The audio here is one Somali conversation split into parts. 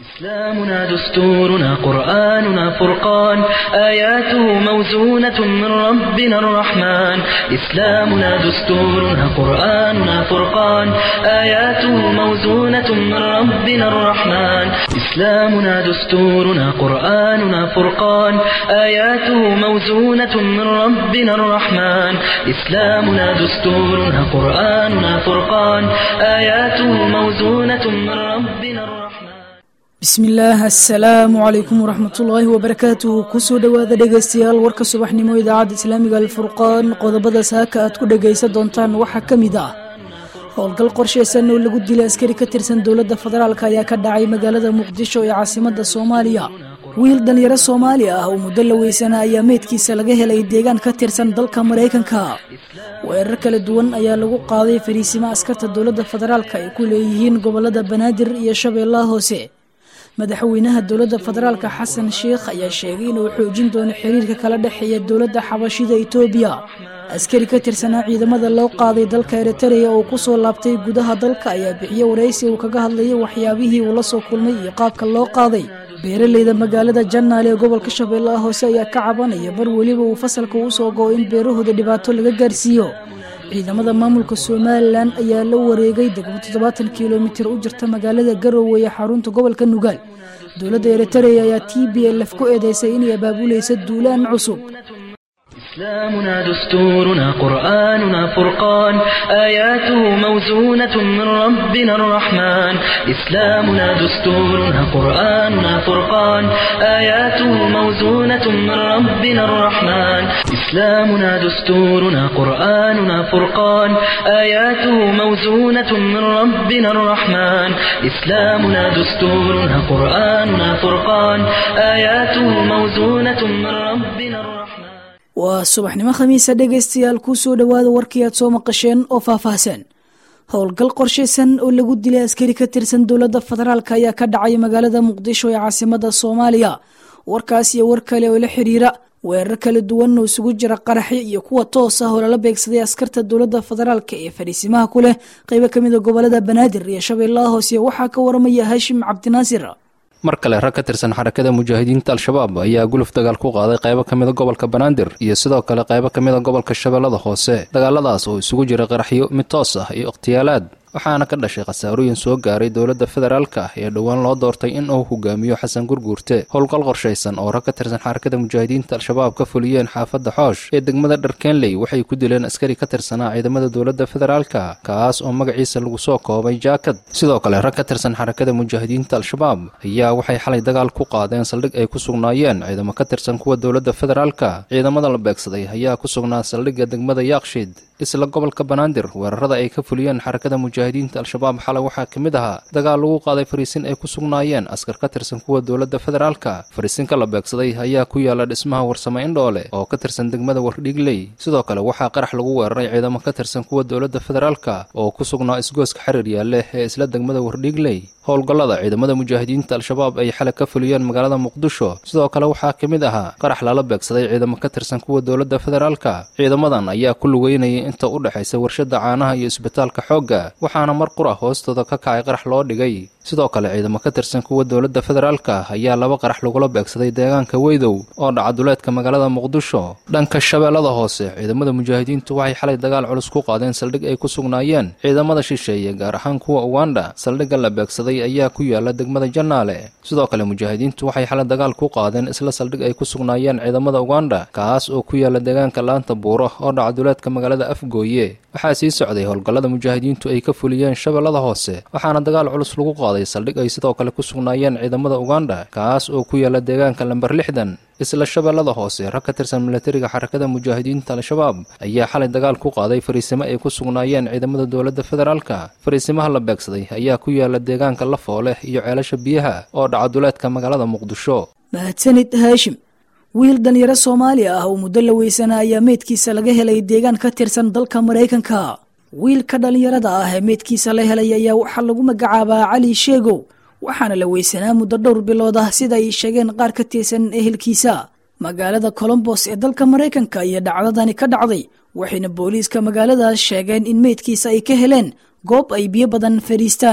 إسلامنا دستورنا قرآننا فرقان آياته موزونة من ربنا الرحمن إسلامنا دستورنا قرآننا فرقان آياته موزونة من ربنا الرحمن إسلامنا دستورنا قرآننا فرقان آياته موزونة من ربنا الرحمن إسلامنا دستورنا قرآننا فرقان آياته موزونة من ربنا الرحمن bismillaah assalaamu calaykum waraxmatullaahi wabarakaatuhu kusoo dhowaada dhegaystayaal warka subaxnimo idaacadda islaamiga alfurqaan qodobada saaka aad ku dhegaysan doontaan waxaa ka mid ah howlgal qorshaysan oo lagu dilay askari ka tirsan dowladda federaalk ayaa ka dhacay magaalada muqdisho ee caasimada soomaaliya wiil dhalinyaro soomaali ah oo muddo la weysana ayaa meydkiisa laga helay deegaan ka tirsan dalka maraykanka weerar kala duwan ayaa lagu qaaday fariisimo askarta dowladda federaalk ay ku leeyihiin gobolada banaadir iyo shabeellaha hoose madaxweynaha dowladda federaalka xasan sheikh ayaa sheegay inuu xoojin doono xiriirka kala dhexeeya dowladda xabashida etoobiya askari ka tirsanaa ciidamada loo qaaday dalka eritareya oo kusoo laabtay gudaha dalka ayaa bixiyey waraysi uu kaga hadlayay waxyaabihii uu la soo kulmay iyo qaabka loo qaaday beeraleyda magaalada jannaal ee gobolka shabeellaha hoose ayaa ka cabanaya mar weliba uu fasalka u soo go-o in beerahooda dhibaato laga gaarsiiyo ciidamada maamulka somalilan ayaa la wareegay degmo toddobaatan kilomitir u jirta magaalada garowe ee xarunta gobolka nugaal dowladda eritareya ayaa t b lf ku eedeysay inay abaabulaysa duulaan cusub إسلامنا دستورنا قرآننا فرقان آياته موزونة من ربنا الرحمن إسلامنا دستورنا قرآننا فرقان آياته موزونة من ربنا الرحمن إسلامنا دستورنا قرآننا فرقان آياته موزونة من ربنا الرحمن إسلامنا دستورنا قرآننا فرقان آياته موزونة من ربنا الرحمن waa subaxnimo khamiisa dhegaystayaal kusoo dhowaada warkii aad soo maqasheen oo faahfaahsan howlgal qorshaysan oo lagu dilay askari ka tirsan dowladda federaalk ayaa ka dhacay magaalada muqdisho ee caasimada soomaaliya warkaas iyo war kale oo la xiriira weerar kala duwan oo isugu jira qaraxyo iyo kuwa toos ah oo lala beegsaday askarta dowladda federaalk ee fadhiisimaha ku leh qeybo kamida gobolada banaadir iyo shabeellaha hoose waxaa ka waramaya haashim cabdinaasir mar kale rag ka tirsan xarakada mujaahidiinta al-shabaab ayaa guluf dagaal ku qaaday qaybo ka mida gobolka banaadir iyo sidoo kale qaybo ka mida gobolka shabeellada hoose dagaaladaas oo isugu jira qaraxyo mid toos ah iyo ikhtiyaalaad waxaana ka dhashay khasaarooyin soo gaaray dowladda federaalka ah ee dhowaan loo doortay in uu hogaamiyo xasan gurguurte howlgal qorshaysan oo rag ka tirsan xarakada mujaahidiinta al-shabaab ka fuliyeen xaafadda xoosh ee degmada dharkenley waxay ku dileen askari ka tirsanaa ciidamada dowladda federaalka kaas oo magaciisa lagu soo koobay jaakad sidoo kale rag ka tirsan xarakada mujaahidiinta al-shabaab ayaa waxay xalay dagaal ku qaadeen saldhig ay ku sugnaayeen ciidamo ka tirsan kuwa dowladda federaalka ciidamada la beegsaday ayaa ku sugnaa saldhigga degmada yaaqshiid isla gobolka banaadir weerarada ay ka fuliyeen xarakada mujaahidiinta al-shabaab xalay waxaa ka mid ahaa dagaal lagu qaaday fariisin ay ku sugnaayeen askar ka tirsan kuwa dowladda federaalka fariisinka la beegsaday ayaa ku yaala dhismaha warsame indhoole oo ka tirsan degmada wardhiigley sidoo kale waxaa qarax lagu weeraray ciidamo ka tirsan kuwa dowladda federaalka oo ku sugnaa isgooska xiriir yaalleh ee isla degmada wardhiigley howlgallada ciidamada mujaahidiinta al-shabaab ay xalay ka fuliyeen magaalada muqdisho sidoo kale waxaa ka mid ahaa qarax lala beegsaday ciidamo ka tirsan kuwa dowladda federaalka ciidamadan ayaa ku lugeynayay inta u dhexaysa warshada caanaha iyo isbitaalka xoogga waxaana mar qura hoostooda ka kacay qarax loo dhigay sidoo kale ciidamo ka tirsan kuwa dowladda federaalka ayaa laba qarax lagula beegsaday deegaanka weydow oo dhaca duleedka magaalada muqdisho dhanka shabeellada hoose ciidamada mujaahidiintu waxay xalay dagaal culus ku qaadeen saldhig ay ku sugnaayeen ciidamada shisheeye gaar ahaan kuwa uganda saldhigga la beegsaday ayaa ku yaala degmada jannaale sidoo kale mujaahidiintu waxay xalay dagaal ku qaadeen isla saldhig ay ku sugnaayeen ciidamada uganda kaas oo ku yaala deegaanka laanta buuro oo dhaca duleedka magaalada afgooye waxaa sii socday howlgallada mujaahidiintu ay ka fuliyeen shabeellada hoose waxaana dagaal culus lagu qaaday saldhig ay sidoo kale ku sugnaayeen ciidamada uganda kaas oo ku yaala deegaanka lamber lixdan isla shabeellada hoose rag ka tirsan milatariga xarakada mujaahidiinta al-shabaab ayaa xalay dagaal ku qaaday fariisimo ay ku sugnaayeen ciidamada dowladda federaalka fariisimaha la beegsaday ayaa ku yaala deegaanka lafooleh iyo ceelasha biyaha oo dhaca duleedka magaalada muqdisho mahadsanid haashim wiil dhalinyaro soomaali ah oo muddo la weysana ayaa meydkiisa laga helay deegaan ka tirsan dalka maraykanka wiilka dhalinyarada ah ee meydkiisa la helay ayaa waxaa lagu magacaabaa cali sheegow waxaana la weysanaa muddo dhowr bilood ah sida ay sheegeen qaar ka tirsan ehelkiisa magaalada colombos ee dalka maraykanka iyo dhacdadani ka dhacday waxayna booliiska magaaladaas sheegeen in meydkiisa ay ka heleen goob ay biyo badan fadhiistaan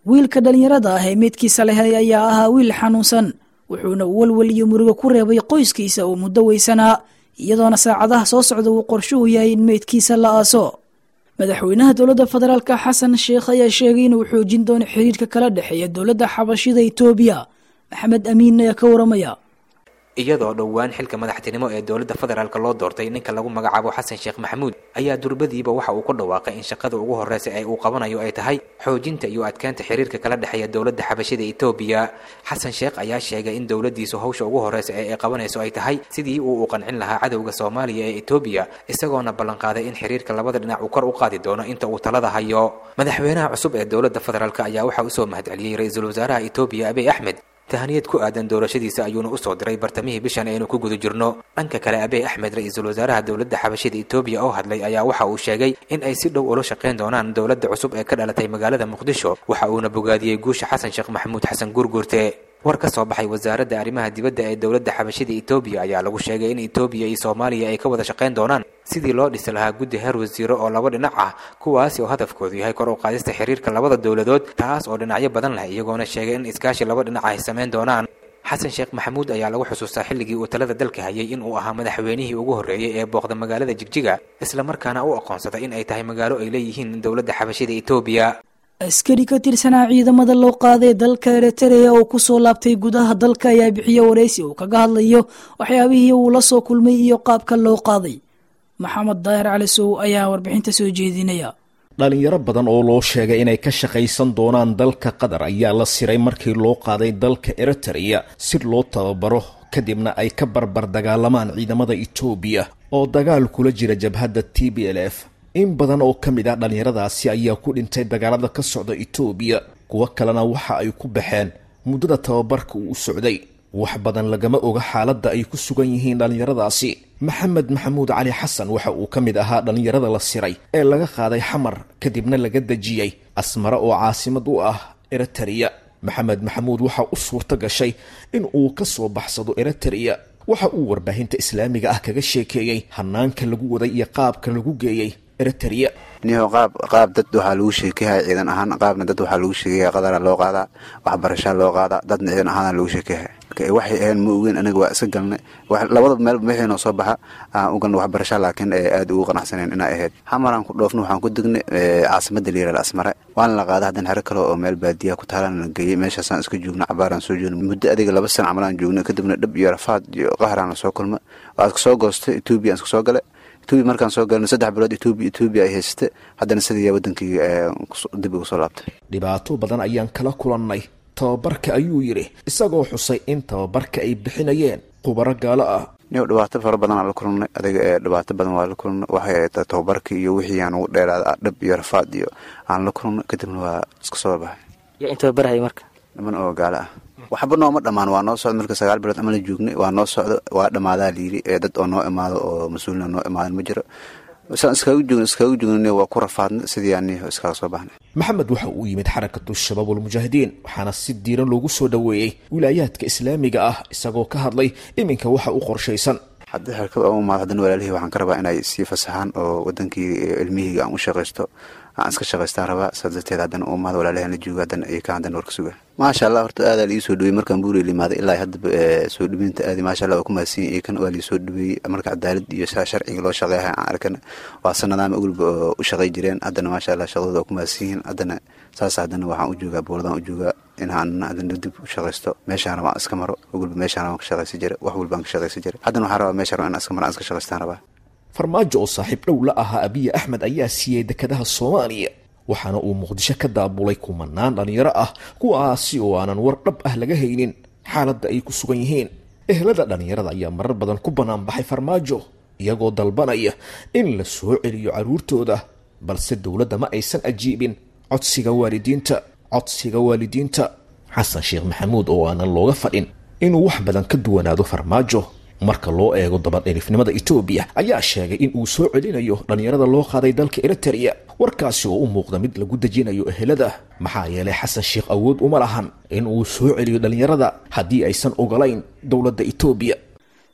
wiilka dhallinyarada ah ee meydkiisa lehay ayaa ahaa wiil xanuunsan wuxuuna walwal iyo murugo ku reebay qoyskiisa oo muddo weysanaa iyadoona saacadaha soo socda uu qorshuhu yahay in meydkiisa la aaso madaxweynaha dowladda federaalka xasan sheekh ayaa sheegay inuu xoojin doono xiriirka kala dhexeeya dowladda xabashida itoobiya maxamed amiin ayaa ka waramaya iyadoo dhowaan xilka madaxtinimo ee dowladda federaalk loo doortay ninka lagu magacaabo xasan sheekh maxamuud ayaa durbadiiba waxa uu ku dhawaaqay in shaqada ugu horreysa ee uu qabanayo ay tahay xoojinta iyo adkeynta xiriirka kala dhexeeya dowladda xabashida etoobiya xasan sheekh ayaa sheegay in dowladdiisu hawsha ugu horreysa ee ay qabanayso ay tahay sidii uu u qancin lahaa cadowga soomaaliya ee etoobiya isagoona ballanqaaday in xiriirka labada dhinac uu kor u qaadi doono inta uu talada hayo madaxweynaha cusub ee dowladda federaalk ayaa waxaa usoo mahadceliyey ra-iisul wasaaraha etoobiya abiy axmed tahaniyad ku aadan doorashadiisa ayuuna usoo diray bartamihii bishan aynu ku guda jirno dhanka kale abiy axmed ra-iisul wasaaraha dowladda xabashida etoobiya oo hadlay ayaa waxa uu sheegay in ay si dhow ula shaqayn doonaan dowladda cusub ee ka dhalatay magaalada muqdisho waxa uuna bogaadiyey guusha xasan sheekh maxamuud xasan guurguurte war ka soo baxay wasaaradda arrimaha dibadda ee dowladda xabashida etoobiya ayaa lagu sheegay in etoobiya iyo soomaaliya ay ka wada shaqayn doonaan sidii loo dhisi lahaa guddi heer wasiiro oo laba dhinac ah kuwaasi oo hadafkoodu yahay kor u qaadista xiriirka labada dowladood taas oo dhinacyo badan leh iyagoona sheegay in iskaashi laba dhinac ay samayn doonaan xasan sheekh maxamuud ayaa lagu xusuustaa xilligii uu talada dalka hayay in uu ahaa madaxweynihii ugu horreeyey ee booqda magaalada jigjiga islamarkaana u aqoonsaday in ay tahay magaalo ay leeyihiin dowladda xabashida etoobiya askari ka tirsanaa ciidamada loo qaaday dalka eritrea oo kusoo laabtay gudaha dalka ayaa bixiye waraysi uu kaga hadlayo waxyaabihii uu la soo kulmay iyo qaabka loo qaaday maxamed daahir cali sow ayaa warbixinta soo jeedinaya dhalinyaro badan oo loo sheegay inay ka shaqaysan doonaan dalka qatar ayaa la siray markii loo qaaday dalka eritrea si loo tababaro kadibna ay ka barbar dagaalamaan ciidamada etoobiya oo dagaal kula jira jabhadda t b l f in badan oo ka mid ah dhallinyaradaasi ayaa ku dhintay dagaalada ka socda etoobiya kuwo kalena waxa ay ku baxeen muddada tababarka uu u socday wax badan lagama oga xaaladda ay ku sugan yihiin dhallinyaradaasi maxamed maxamuud cali xasan waxa uu ka mid ahaa dhallinyarada la siray ee laga qaaday xamar kadibna laga dejiyey asmare oo caasimad u ah eritrea maxamed maxamuud waxa u suurto gashay in uu ka soo baxsado eritrea waxa uu warbaahinta islaamiga ah kaga sheekeeyey hanaanka lagu waday iyo qaabka lagu geeyey eritrea niho qaab qaab dad waxaa lagu sheekeyaya ciidan ahaan qaabna dad waxaa lagu sheekeyaya qadara loo qaadaa waxbarashaa loo qaadaa dadna ciidan ahaana lagu sheekeyaya waxay ahayn ma ogeyn aniga waa iska galnay labada meel wixii noo soo baxa aan u galnay waxbarasha laakiin aada ugu qanacsaneen inay ahayd xamaraan ku dhoofna waxaan ku degnay caasimada liiral asmare waana la qaaday haddana xero kale oo meel baadiya ku taalaan la geeyey meeshaasaan iska joogna cabaaraan soo joogna muddo adiga laba sana camalaan joognay kadibna dhab iyo rafaad iyo qahraan la soo kulma waa iska soo goostay etoobiya aan iska soo galay etoobiya markaan soo galnay saddex bilood etoobiya etoobiya ay haysatay haddana sidii wadankii dib ugu soo laabtay dhibaato badan ayaan kala kulannay tababarka ayuu yidhi isagoo xusay in tababarka ay bixinayeen khubaro gaalo ah niw dhibaato fara badan aan la kulannay adiga ee dhibaato badan waa la kulannay waxay ahayd tababarkii iyo wixii aan ugu dheeraada dhab iyo rafaad iyo aan la kulannay kadibna waa iska soo baxay yaa in tababarhaya marka niman oo gaalo ah waxba nooma dhammaan waa noo socda marka sagaal bilood ama la joognay waa noo socdo waa dhammaadaa layidhi ee dad oo noo imaado oo mas-uulina noo imaadan ma jiro saan iskaaga joogn iskaaga joogn waa ku rafaadnay sidii aaniho iskaga soo baxnay maxamed waxa uu yimid xarakatu shabaab walmujaahidiin waxaana si diiran loogu soo dhoweeyey wilaayaadka islaamiga ah isagoo ka hadlay iminka waxa u qorshaysan haddii xerkada u imaado haddana walaalihii waxaan ka rabaa inay sii fasaxaan oo wadankii ilmihiyga aan u shaqaysto aan iska shaqaystaan rabaa saas darteed haddana u imaado walaalihi la jooga haddana iyo ka haddana war ka suga maasha allah horta aadaa laii soo dhawey markaan buuri limaaday ilaa haddaba soo dhaweynta aadi maasha allah waa ku mahadsanyi iyo kan waa lii soo dhaweeyey marka cadaalad iyo sharciga loo shaqeeyahay aan arkana waa sanadaama ogolba oo u shaqay jireen haddana maasha allah shaqadooda waa ku mahadsan yihiin haddana saas haddana waxaan u joogaa booladaan u joogaa inaan haddana dib u shaqaysto meeshaan rabaa iska maro ogolba meeshaan rabaan ka shaqaysan jira wax walbaan ka shaqaysan jira haddana waxaan rabaa meeshaan rabaa inaan iska maro aan iska shaqaystaan rabaa farmaajo oo saaxiib dhow la ahaa abiye axmed ayaa siiyey dekedaha soomaaliya waxaana uu muqdisho ka daabulay kumanaan dhallinyaro ah kuwaasi oo aanan war dhab ah laga haynin xaaladda ay ku sugan yihiin ehlada dhallinyarada ayaa marar badan ku bannaan baxay farmaajo iyagoo dalbanaya in la soo celiyo carruurtooda balse dowladda ma aysan ajiibin codsiga waalidiinta codsiga waalidiinta xasan sheekh maxamuud oo aanan looga fadhin inuu wax badan ka duwanaado farmaajo marka loo eego dabadhelifnimada etoobiya ayaa sheegay in uu soo celinayo dhallinyarada loo qaaday dalka eritrea warkaasi oo u muuqda mid lagu dejinayo ehelada maxaa yeelay xasan sheekh awood uma lahan in uu soo celiyo dhallinyarada haddii aysan ogolayn dowladda etoobiya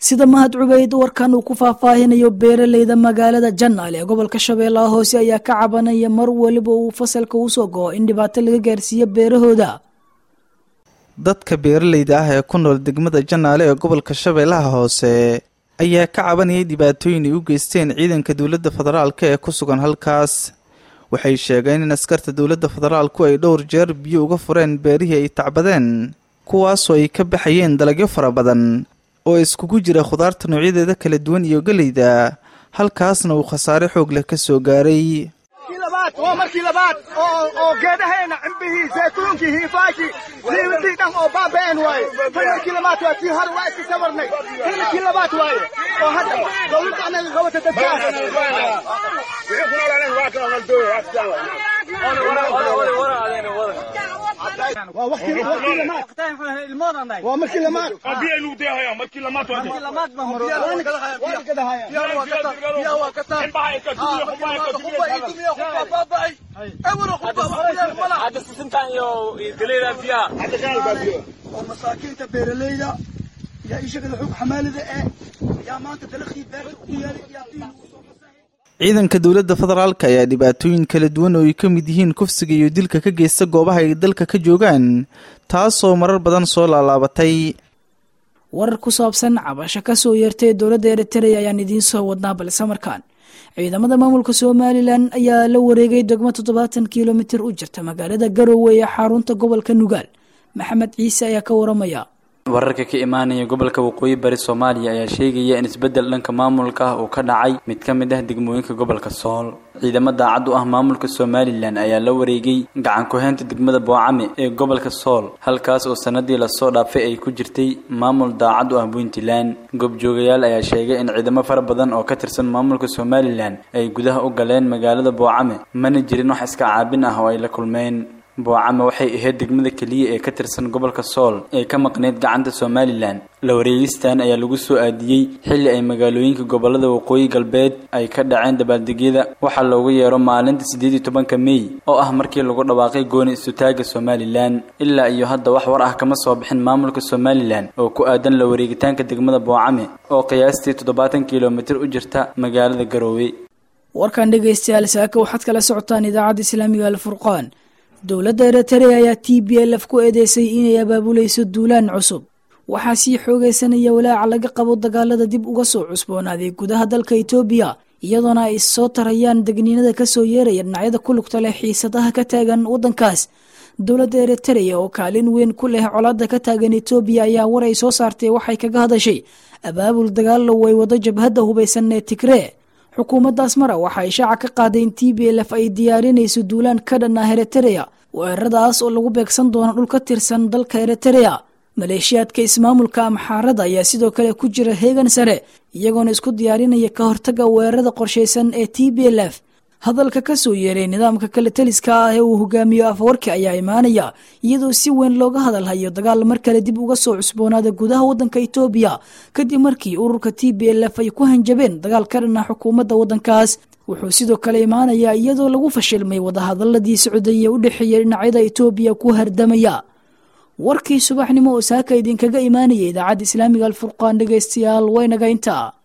sida mahad cubeyd warkan uu ku faahfaahinayo beeraleyda magaalada janaal ee gobolka shabeellaha hoose ayaa ka cabanaya mar weliba uu fasalka usoo go-o in dhibaato laga gaarsiiyo beerahooda dadka beeraleyda ah ee ku nool degmada janaale ee gobolka shabeellaha hoose ayaa ka cabanayay dhibaatooyin ay u geysteen ciidanka dowladda federaalka ee ku sugan halkaas waxay sheegeen in askarta dowladda federaalku ay dhowr jeer biyo uga fureen beerihii ay tacbadeen kuwaasoo ay ka baxayeen dalagyo fara badan oo iskugu jira khudaarta noocyadeeda kala duwan iyo geleyda halkaasna uu khasaare xoog leh ka soo gaaray waa markii labaad oo geedaheena cimbihii zaytuunkii hiifaashii liiwadii dhan oo baaba'een waaye tan markii labaad waa tii hore waa iska sabarnay tan markii labaad waaye oo hadda dowladda anaga qabata dadkaas waa markii lamaad oo masaakiinta beeraleyda yaa ishagada xog xamaalida eh yaa maanta dalaqii beerta ku yaalay yaa diin ciidanka dowladda federaalka ayaa dhibaatooyin kala duwan oo ay ka mid yihiin kufsiga iyo dilka ka geysta goobaha ay dalka ka joogaan taasoo marar badan soo laalaabatay warar ku saabsan cabasho ka soo yeertay dowladda eritrea ayaan idiin soo wadnaa balse markaan ciidamada maamulka somalilan ayaa la wareegay degmo toddobaatan kilomitir u jirta magaalada garowe ee xarunta gobolka nugaal maxamed ciise ayaa ka waramaya wararka ka imaanaya gobolka waqooyi bari soomaaliya ayaa sheegaya in isbeddel dhanka maamulka ah uu ka dhacay mid ka mid ah degmooyinka gobolka sool ciidamo daacad u ah maamulka somalilan ayaa la wareegay gacan ku-heynta degmada boocame ee gobolka sool halkaas oo sanadii lasoo dhaafay ay ku jirtay maamul daacad u ah puntland goobjoogayaal ayaa sheegay in ciidamo fara badan oo ka tirsan maamulka somalilan ay gudaha u galeen magaalada boocame mana jirin wax iska caabin ah oo ay la kulmeen boocame waxay ahayd degmada keliya ee ka tirsan gobolka sool ee ka maqneyd gacanta somalilan la wareegistan ayaa lagu soo aadiyey xilli ay magaalooyinka gobolada waqooyi galbeed ay ka dhaceen dabaaldegyada waxaa loogu yeero maalinta siddeed iyo tobanka mey oo ah markii lagu dhawaaqay gooni istutaaga somalilan ilaa iyo hadda wax war ah kama soo bixin maamulka somalilan oo ku aadan la wareegitaanka degmada boocame oo qiyaastii toddobaatan kilomitir u jirta magaalada garoowe warkan dhegaystayaal saaka waxaad kala socotaan idaacadda islaamiga alfurqaan dowladda eritrea ayaa t b l f ku eedeysay inay abaabulayso duulaan cusub waxaa sii xoogaysanaya walaaca laga qabo dagaalada dib uga soo cusboonaaday gudaha dalka etoobiya iyadoona ay soo tarayaan degniinada kasoo yeeraya dhinacyada ku lugta leh xiisadaha ka taagan waddankaas dowladda eritrea oo kaalin weyn ku leh colaada ka taagan etoobiya ayaa war ay soo saartay waxay kaga hadashay abaabul dagaalo way wado jabhadda hubaysan ee tigree xukuumadda asmara waxa ay shaaca ka qaaday in t b l f ay diyaarinayso duulaan ka dhan ah eritrea weeraradaas oo lagu beegsan doono dhul ka tirsan dalka eritrea maleeshiyaadka ismaamulka amxaarada ayaa sidoo kale ku jira heegan sare iyagoona isku diyaarinaya ka hortaga weerarada qorshaysan ee t b l f hadalka ka soo yeeray nidaamka kale taliska ah ee uu hogaamiyo afwarki ayaa imaanaya iyadoo si weyn looga hadalhayo dagaal mar kale dib uga soo cusboonaada gudaha waddanka etoobiya kadib markii ururka t b l f ay ku hanjabeen dagaal ka dhan ah xukuumadda waddankaas wuxuu sidoo kale imaanayaa iyadoo lagu fashilmay wadahadaladii socdaya u dhexeeya dhinacyada etoobiya ku hardamaya warkii subaxnimo oo saaka idinkaga imaanaya idaacadda islaamiga alfurqaan dhegaystayaal waynaga intaa